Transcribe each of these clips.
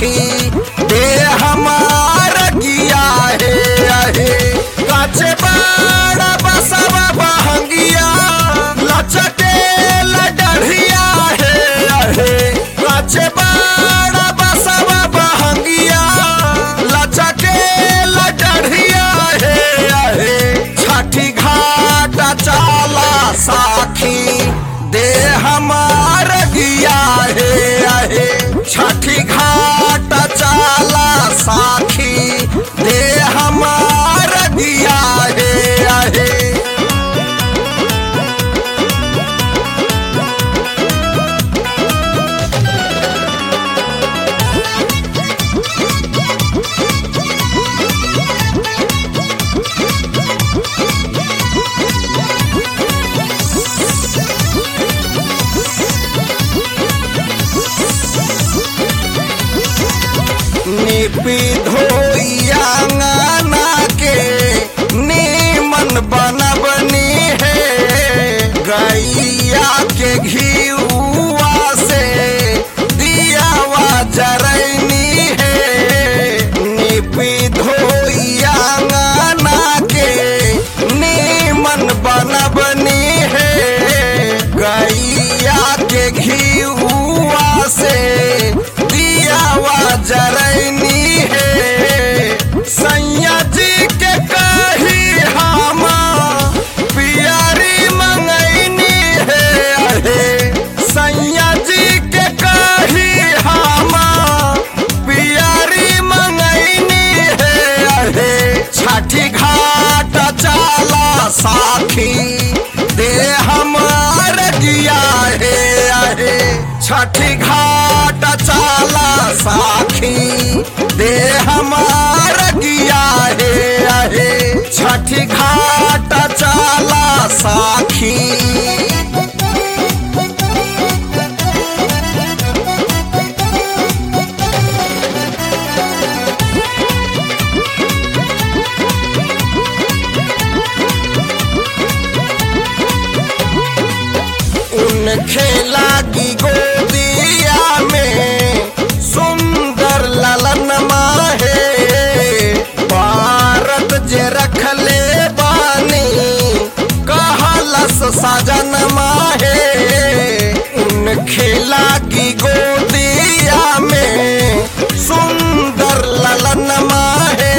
साखी दे हमार गिया हे आहे काचे बड़ा बसवा बहंगिया लचके लडढ़िया हे आहे काचे बड़ा बसवा बहंगिया लचके लडढ़िया हे आहे छठी घाट चाला साखी दे हमार गिया हे आहे छठी घाट चाला साखी दे हमार गिया हे आहे निपी धोइया अंगना के नीमन बनबनी है गैया के घीउआ से दियावा जरैनी है निपी धोइया अंगना के नीमन बनबनी है गैया के घीउआ से दियावा जरैनी है सैया जी के कही हम पियरी मंगैनी है अहे सैया जी के कही हम पियरी मंगैनी है अहे छठी घाट चाला साखी दे हमार गिया हे अहे छठी घाट चाला साखी दे हमार गिया हे अहे छठी घाट चाला साखी उन खेला की गोदिया में सुंदर ललन माहे भारत जे रखले बानी कहलस सजन माहे उन खेला की गोदिया में सुंदर ललन माहे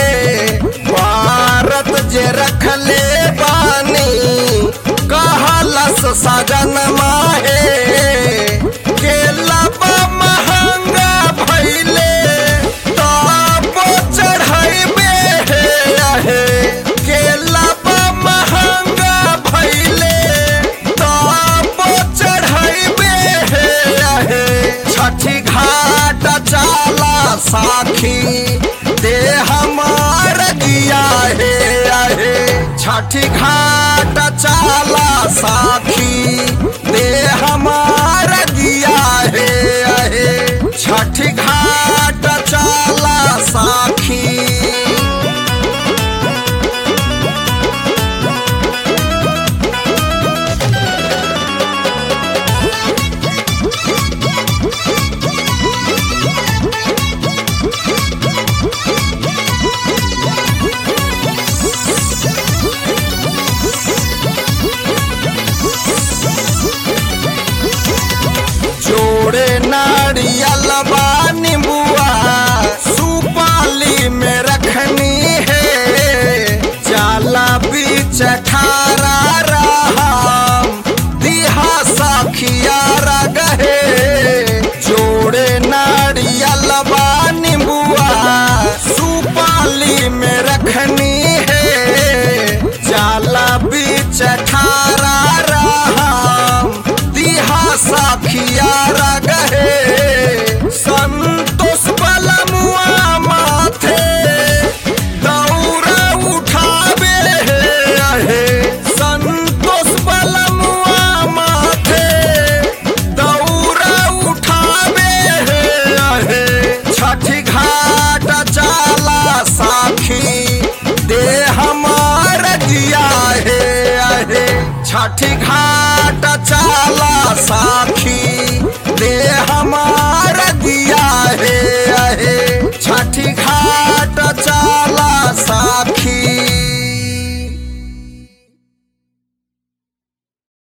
भारत जे रखले बानी कहलस सजन माहे केला बा महंगा भइले ताप चढ़ैबे हे आहे केला बा महंगा भइले ताप चढ़ैबे हे आहे छठी घाट चाला साखी दे हमार गिया हे आहे छठी घाट चाला साखी दे हमार गिया हे आहे छठी घाट चाला साखी जोड़े नारियल बा नींबुआ सुपाली में रखनी है जाला बीच खारा राम दिहा सखिया रगहे जोड़े नारियल बा नींबुआ सुपाली में रखनी है जाला बीच खारा राम दिहा सखिया रगहे संतोष बलमुआ माथे दौरा उठावे हे संतोष बलमुआ माथे दौरा उठावे हे छठी घाट चाला साखी दे हमार जिया हे आहे छठी घाट चाला